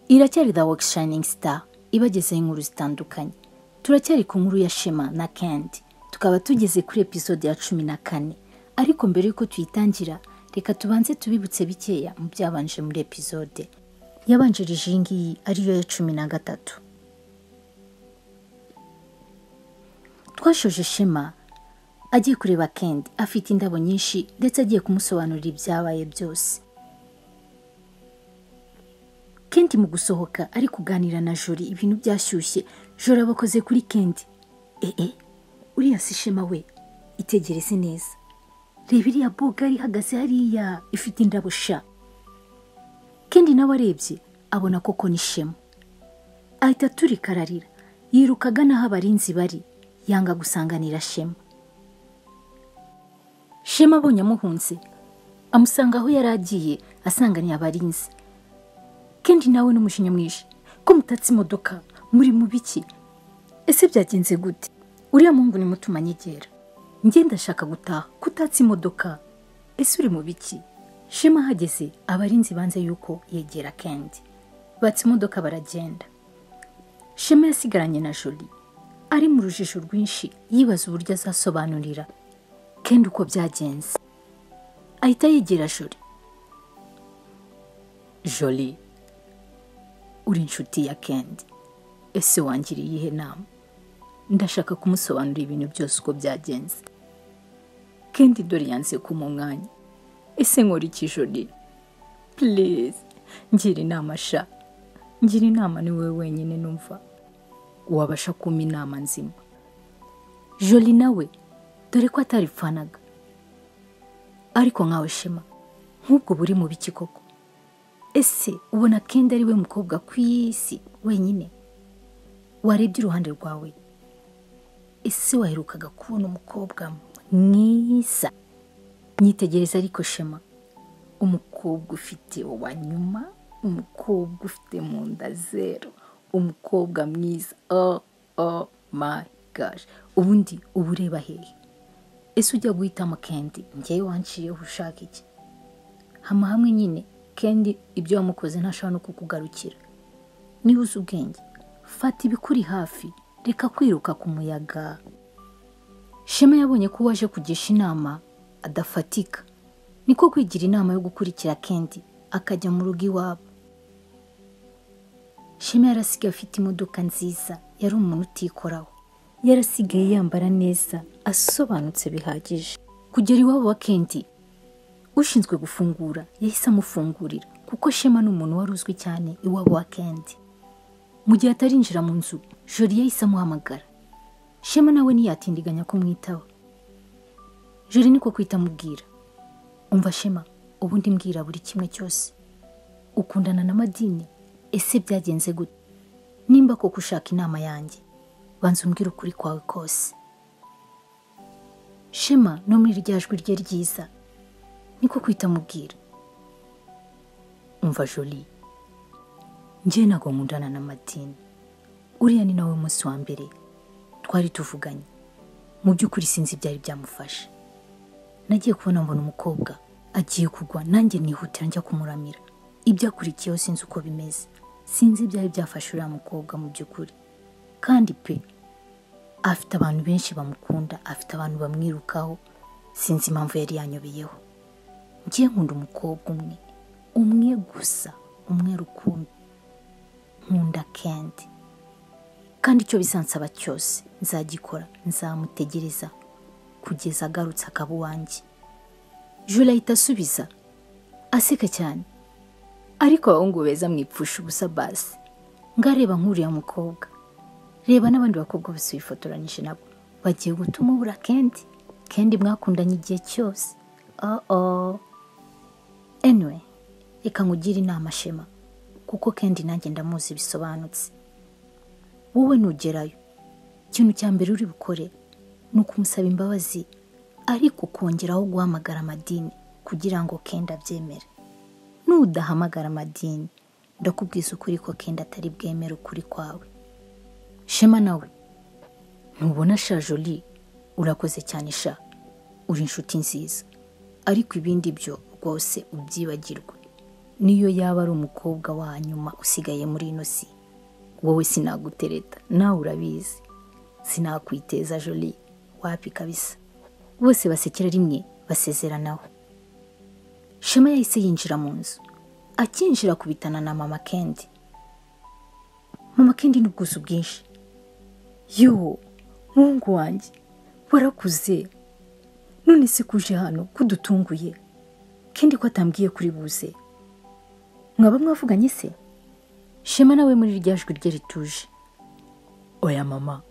iracyari the work shining star ibagezeho inkuru zitandukanye turacyari ku nkuru ya shema na kendi tukaba tugeze kuri episode ya cumi na kane ariko mbere y'uko tuyitangira reka tubanze tubibutse bikeya mu byabanje muri episode yabanjirije iyi ngiyi ariyo ya cumi na gatatu twashoje shema agiye kureba kendi afite indabo nyinshi ndetse agiye kumusobanurira ibyabaye byose kendi mu gusohoka ari kuganira na jori ibintu byashyushye jori abakoze kuri kendi ee uriya si shema we itegereze neza reba iriya bogari ihagaze hariya ifite indabo sha kendi nawe arebye abona koko ni shema ahita aturika ararira yiruka agana aho abarinzi bari yanga gusanganira shema shema abonye amuhunze amusanga aho yari agiye asanganiye abarinzi kendi nawe n'umujinya mwinshi ko mutatse imodoka muri mu biki ese byagenze gute uriya muhungu ni muto umanyegera ngenda ashaka gutaha ko utatse imodoka ese uri mu biki shema ahageze abarinzi banze yuko yegera kendi batse imodoka baragenda shema yasigaranye na joli ari mu rujijo rwinshi yibaza uburyo azasobanurira kendi uko byagenze ahita yegera joli joli uri inshuti ya kendi ese wangiriye iyihe nama ndashaka kumusobanurira ibintu byose uko byagenze kendi dore yanze kuma umwanya ese nkora iki joli purize ngira inama sha ngira inama ni wowe wenyine numva wabasha kumpa inama nzima joli nawe dore ko ataripfanaga ariko nkawe shema nk'ubwo buri mu biki koko ese ubona kendi ari we mukobwa ku isi wenyine warebye uruhande rwawe ese waherukaga kubona umukobwa mwiza nyitegereza ariko shema umukobwa ufite wa nyuma umukobwa ufite mu nda zero umukobwa mwiza oh oh my gosh ubundi uba ureba hehe ese ujya guhitamo kendi ngewe wanciyeho ushaka iki hama hamwe nyine kendi ibyo wamukoze ntashobora no kukugarukira niba uzi ubwenge fata ibikuri hafi reka kwiruka ku muyaga shema yabonye ko waje kugisha inama adafatika niko kwigira inama yo gukurikira kendi akajya mu rugo iwabo shema yarasigaye afite imodoka nziza yari umuntu utikoraho yarasigaye yambara neza asobanutse bihagije kugera iwabo wa kendi ushinzwe gufungura yahise amufungurira kuko shema ni umuntu wari uzwi cyane iwabo wa kendi mu gihe atarinjira mu nzu jori yahise amuhamagara shema nawe ntiyatindiganya kumwitaho jori niko kwita amubwira umva shema ubundi mbwira buri kimwe cyose ukundana na madini ese byagenze gute nimba koko ushaka inama yanjye banza umbwire ukuri kwawe kose shema no muri rya jwi rye ryiza niko kwita amubwira umva joli njye ntabwo nkundana na madini uriya ni nawe munsi wa mbere twari tuvuganye mu by'ukuri sinzi ibyari byamufashe nagiye kubona mbona umukobwa agiye kugwa nanjye nihutira njya kumuramira ibyo akurikiyeho sinzi uko bimeze sinzi ibyari byafashe uriya mukobwa mu by'ukuri kandi pe afite abantu benshi bamukunda afite abantu bamwirukaho sinzi impamvu yari yanyobeyeho njye nkunda umukobwa umwe umwe gusa umwe rukumbi nkunda kendi kandi icyo bisansaba cyose nzagikora nzamutegereza kugeza agarutse akaba uwanjye jule ahita asubiza aseka cyane ariko abahungu beza mwipfusha ubusa basi ngareba nk'uriya mukobwa reba n'abandi bakobwa bose bifotoranyije nabo bagiye gutuma ubura kendi kendi mwakundanye igihe cyose oh oh anyway reka nkugire inama shema kuko kendi nanjye ndamuzi bisobanutse wowe nugerayo ikintu cya mbere uri bukore ni ukumusaba imbabazi ariko ukongeraho guhamagara amadini kugira ngo kendi abyemere nudahamagara amadini ndakubwiza ukuri ko kendi atari bwemere ukuri kwawe shema nawe ntubona sha joli urakoze cyane sha uri inshuti nziza ariko ibindi byo rwose ubyibagirwe niyo yaba ari umukobwa wa nyuma usigaye muri ino si wowe sinagutereta nawe urabizi sinakwiteza joli wapi kabisa bose basekera rimwe basezeranaho shema yahise yinjira mu nzu akinjira kubitana na mama kendi mama kendi n'ubwuzu bwinshi yoo muhungu wanjye warakuze none se kuje hano kudutunguye kendi ko atambwiye kuri buze mwaba mwavuganye se shema nawe muri rya jwi rye rituje oya mama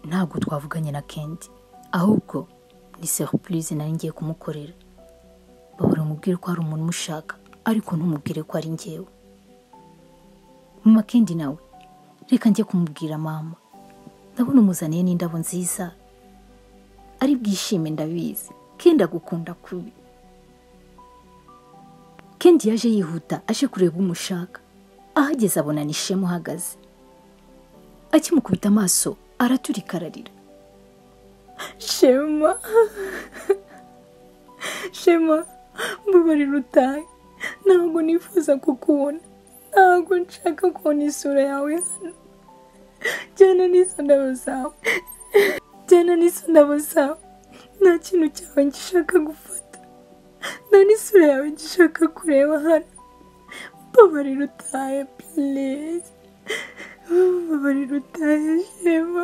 ntabwo twavuganye na kendi ahubwo ni serupurize nari ngiye kumukorera babura umubwire ko hari umuntu umushaka ariko ntumubwire ko ari ngewe mama kendi nawe reka njye kumubwira mama ndabona umuzaniye n'indabo nziza ari bwishime ndabizi kendi agukunda kubi kendi yaje yihuta aje kureba umushaka ahageze abona ni shema uhagaze akimukubita amaso araturika ararira shema shema mbabarira utahe ntabwo nifuza kukubona ntabwo nshaka kubona isura yawe hano jyana n'izo ndabo zawe jyana n'izo ndabo zawe nta kintu cyawe gishaka gufata nta n'isura yawe gishaka kureba hano mbabarira utahe pilizi mbabarira utahe shema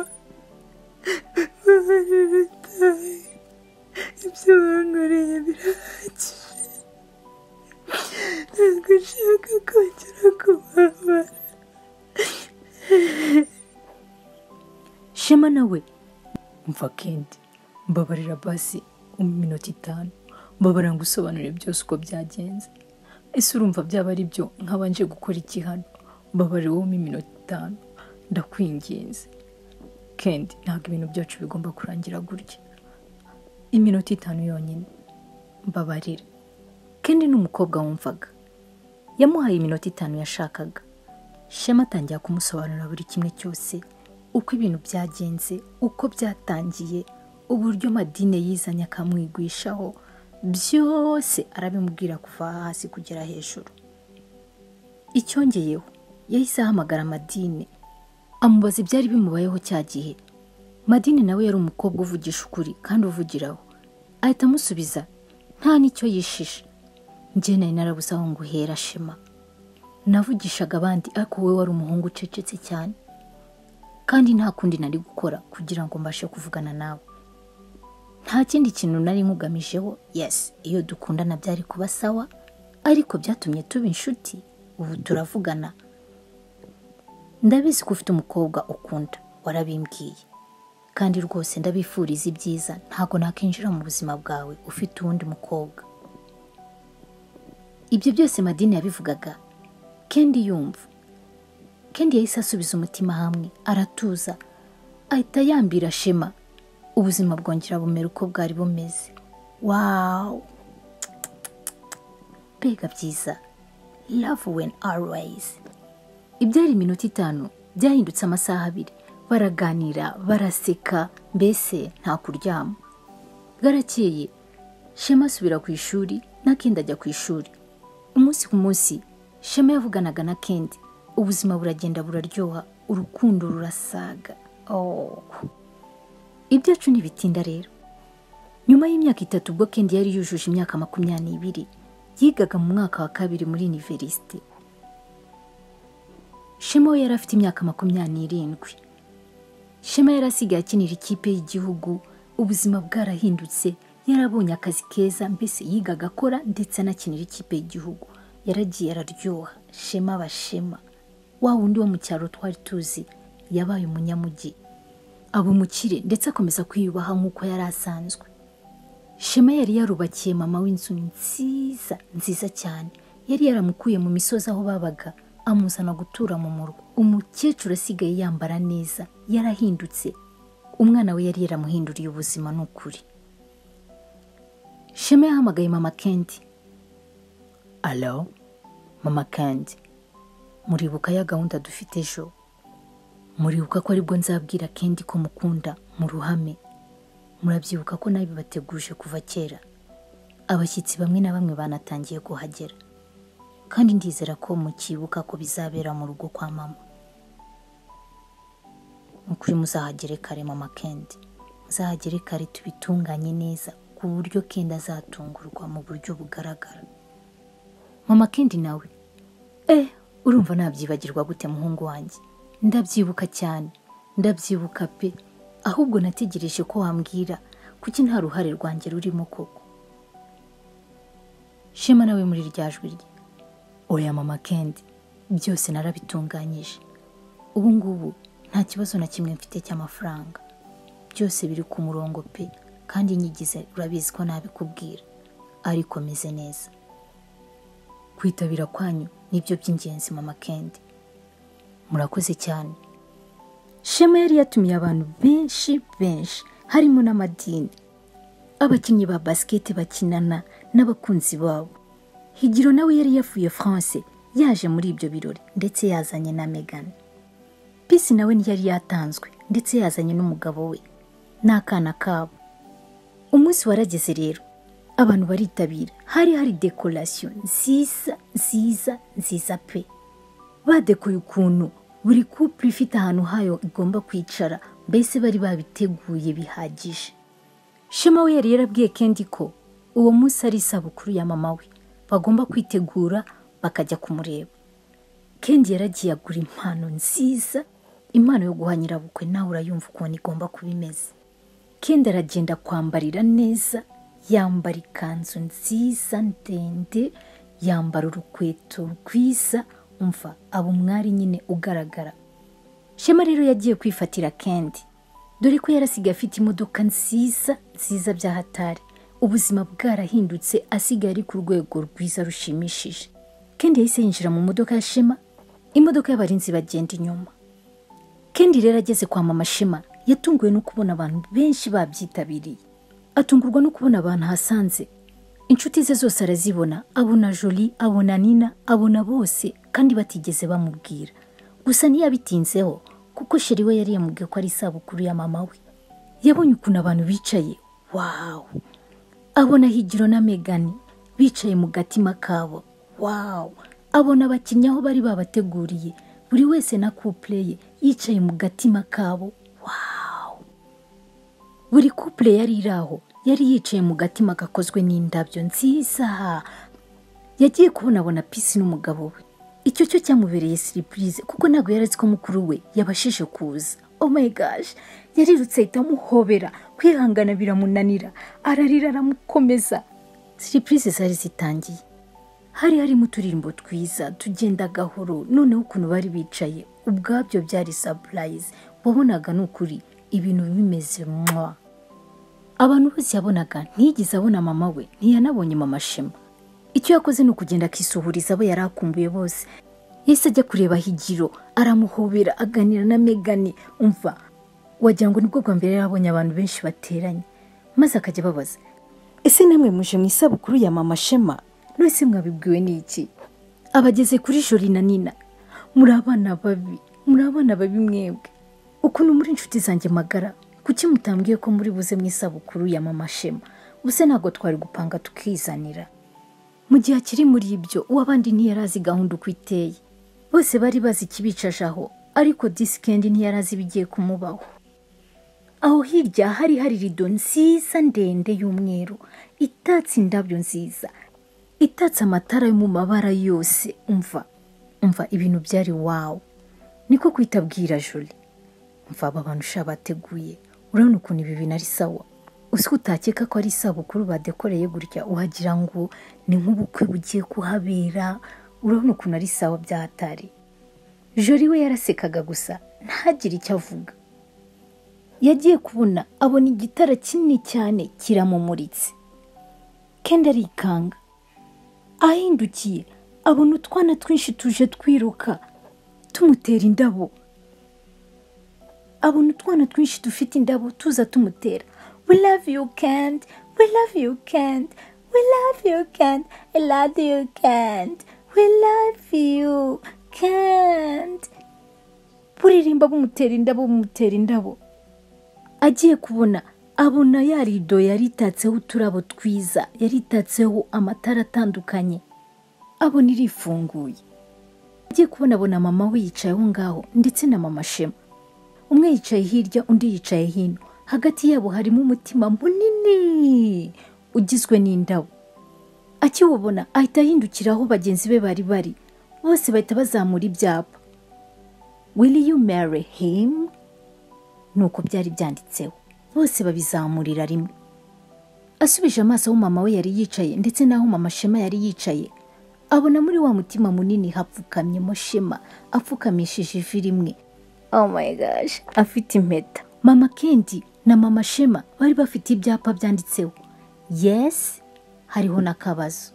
mbabarira utahe ibyo wankoreye birahagije ntabwo nshaka kongera kubabara shema nawe mva kendi mbabarira basi iminota itanu mbabarira ngo usobanure byose uko byagenze ese urumva byaba ari byo nk'abanje gukora iki hano mbabarira wowe mu iminota itanu ndakwinginze kendi ntabwo ibintu byacu bigomba kurangira gutya iminota itanu yonyine mbabarira kendi ni umukobwa wumvaga yamuhaye iminota itanu yashakaga shema atangira kumusobanurira buri kimwe cyose uko ibintu byagenze uko byatangiye uburyo madine yizanye akamwigwishaho byose arabimubwira kuva hasi kugera hejuru icyongeyeho yahise ahamagara madine amubaza ibyari bimubayeho cya gihe madine nawe yari umukobwa uvugisha ukuri kandi uvugiraho ahita amusubiza nta n'icyo yishisha njye nari narabuze aho ngo uhera shema navugishaga abandi ariko wowe wari umuhungu ucecetse cyane kandi nta kundi nari gukora kugira ngo mbashe kuvugana nawe nta kindi kintu nari nkugamijeho yesi iyo dukundana byari kuba sawa ariko byatumye tuba inshuti ubu turavugana ndabizi ko ufite umukobwa ukunda warabimbwiye kandi rwose ndabifuriza ibyiza ntabwo nakwinjira mu buzima bwawe ufite uwundi mukobwa ibyo byose madini yabivugaga kendi yumva kendi yahise asubiza umutima hamwe aratuza ahita yambira shema ubuzima bwongera bumera uko bwari bumeze wawu mbega byiza love when always ibyari iminota itanu byahindutse amasaha abiri baraganira baraseka mbese nta kuryama bwarakeye shema asubira ku ishuri na kendi ajya ku ishuri umunsi ku munsi shema yavuganaga na kendi ubuzima buragenda buraryoha urukundo rurasaga oh. ibyacu ntibitinda rero nyuma y'imyaka itatu ubwo kendi yari yujuje imyaka makumyabiri n'ibiri yigaga mu mwaka wa kabiri muri iniverisite shema we yari afite imyaka makumyabiri n'irindwi shema yari asigaye akinira ikipe y'igihugu ubuzima bwarahindutse yarabonye akazi keza mbese yigaga akora ndetse anakinira ikipe y'igihugu yaragiye araryoha shema bashema wa wundi wo mu cyaro twari tuzi yabaye umunyamujyi aba umukire ndetse akomeza kwiyubaha nk'uko yari asanzwe shema yari yarubakiye mama w'inzu nziza nziza cyane yari yaramukuye mu misozi aho babaga amuzana gutura mu murwa umukecuru asigaye yambara neza yarahindutse umwana we yari yaramuhinduriye ubuzima ni ukuri shema yahamagaye mama kendi alo mama kendi muribuka ya gahunda dufite ejo muribuka ko aribwo nzabwira kendi ko mukunda mu ruhame murabyibuka ko nabibateguje kuva kera abashyitsi bamwe na bamwe banatangiye kuhagera kandi ndizera ko mukibuka ko bizabera mu rugo kwa mama ni ukuri muzahagere kare mama kendi muzahagere kare tubitunganye neza ku buryo kendi azatungurwa mu buryo bugaragara mama kendi nawe eh urumva nabyibagirwa gute muhungu wanjye ndabyibuka cyane ndabyibuka pe ahubwo nategereje ko wambwira kuki nta ruhare rwanjye rurimo koko shema nawe muri rya jwi rye oya mama kendi byose narabitunganyije ubu ngubu nta kibazo na kimwe mfite cy'amafaranga byose biri ku murongo pe kandi inyigize urabizi ko nabikubwira ariko meze neza kwitabira kwanyu nibyo by'ingenzi mama kendi murakoze cyane shema yari yatumiye abantu benshi benshi harimo n'amadini abakinnyi ba basiketi bakinana n'abakunzi babo higiro nawe yari yavuye france yaje muri ibyo birori ndetse yazanye na megane pisi nawe ntiyari yatanzwe ndetse yazanye n'umugabo we n'akana kabo umunsi warageze rero abantu baritabira hari hari dekorasiyo nziza nziza nziza pe badekoye ukuntu buri kupure ifite ahantu hayo igomba kwicara mbese bari babiteguye bihagije shema we yari yarabwiye kendi ko uwo munsi ari isabukuru ya mama we bagomba kwitegura bakajya kumureba kendi yaragiye agura impano nziza impano yo guha nyirabukwe nawe urayumva ukuntu igomba kuba imeze kendi aragenda kwambarira neza yambara ikanzu nziza ndende yambara urukweto rwiza umva aba umwari nyine ugaragara shema rero yagiye kwifatira kendi dore ko yarasigaye afite imodoka nziza nziza bya hatari ubuzima bwarahindutse asigaye ari ku rwego rwiza rushimishije kendi yahise yinjira mu modoka ya shema imodoka y'abarinzi bagenda inyuma kendi rero ageze kwa mama shema yatunguwe no kubona abantu benshi babyitabiriye atungurwa no kubona abantu ahasanze inshuti ze zose arazibona abona joli abona nina abona bose kandi batigeze bamubwira gusa ntiyabitinzeho kuko sheri we yari yamubwiye ko ari isabukuru ya mama we yabonye ukuntu abantu bicaye wawu abona higiro na megani bicaye mu gatima kabo wawu abona abakinnyi aho bari babateguriye buri wese na couple ye yicaye mu gatima kabo wawu buri couple yari iri aho yari yicaye mu gatima gakozwe n'indabyo nziza yagiye kubonabona pisi n'umugabo we icyo cyo cyamubereye siripurize kuko ntabwo yari azi ko mukuru we yabashije kuza oh my gosh yarirutse ahita amuhobera kwihangana biramunanira ararira aramukomeza siripurize zari zitangiye hari harimo uturirimbo twiza tugenda gahoro noneho ukuntu bari bicaye ubwabyo byari sapurayizi wabonaga ni ukuri ibintu bimeze mwa abantu bose yabonaga ntiyigeze abona mama we ntiyanabonye mama shema icyo yakoze ni ukugenda akisuhuriza abo yari akumbuye bose yahise ajya kureba higiro aramuhobera aganira na megani umva wagira ngo nibwo bwa mbere yari abonye abantu benshi bateranye maze akajya ababaza ese namwe muje mu isabukuru ya mama shema mwese mwabibwiwe n'iki abageze kuri jori na nina muri abana babi muri abana babi mwebwe ukuntu muri inshuti zanjye magara kuki mutambwiye ko muri buze mu isabukuru ya mama shema ubuse ntabwo twari gupanga tukizanira mu gihe akiri muri ibyo uw'abandi ntiyari azi gahunda uko iteye bose bari bazi ikibicaje aho ariko disikendi ntiyari azi ibigiye kumubaho aho hirya hari hari rido nziza ndende y'umweru itatse indabyo nziza itatse amatara yo mu mabara yose umva umva ibintu byari wawu niko kwitabwira joli mva aba bantu usha bateguye urabona ukuntu ibi bintu ari sawa uzi ko utakeka ko ari isabukuru badekoreye gutya uhagira ngo ni nk'ubukwe bugiye kuhabera urabona ukuntu ari sawa byahatari jori we yarasekaga gusa ntagire icyo avuga yagiye kubona abona igitara kinini cyane kiramumuritse kendi arikanga ahindukiye abona utwana twinshi tuje twiruka tumutera indabo abona utwana twinshi dufite indabo tuza tumutera we love you kend we love you kend we love you kend i love you kend we love you kend buririmba bumutera indabo bumutera indabo agiye kubona abona ya rido yaritatseho uturabo twiza yaritatseho amatara atandukanye abona irifunguye agiye kubona abona mama we yicaye aho ngaho ndetse na mama shema umwe yicaye hirya undi yicaye hino hagati yabo harimo umutima munini ugizwe n'indabo akiwubona ahita ahindukira aho bagenzi be bari bari bose bahita bazamura ibyapa will you marry him nuko byari byanditseho bose babizamurira rimwe asubije amaso aho mama we yari yicaye ndetse n'aho mama shema yari yicaye abona muri wa mutima munini hapfukamyemo shema apfukamishije ivi rimwe oh my gosh afite impeta mama kendi na mama shema bari bafite ibyapa byanditseho yesi hariho n'akabazo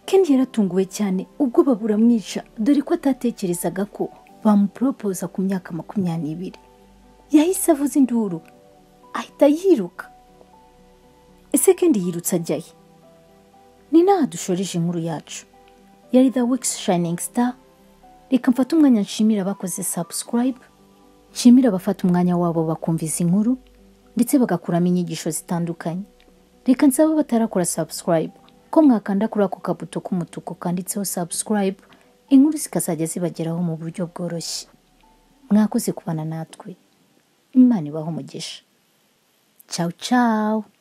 kendi yaratunguwe cyane ubwoba buramwica dore ko atatekerezaga ko bamuporopoza ku myaka makumyabiri yahise avuza induru ahita yiruka ese kendi yirutse ajyayo ni n'aha dushoreje inkuru yacu yari the week's shining star reka mfate umwanya nshimira abakoze subscribe nshimira abafata umwanya wabo bakumva izi nkuru ndetse bagakuramo inyigisho zitandukanye reka nsaba batarakora subscribe ko mwakanda kuri ako kabuto k'umutuku kanditseho subscribe inkuru zikazajya zibageraho mu buryo bworoshye mwakoze kubana natwe imana ibaho umugisha ciao ciao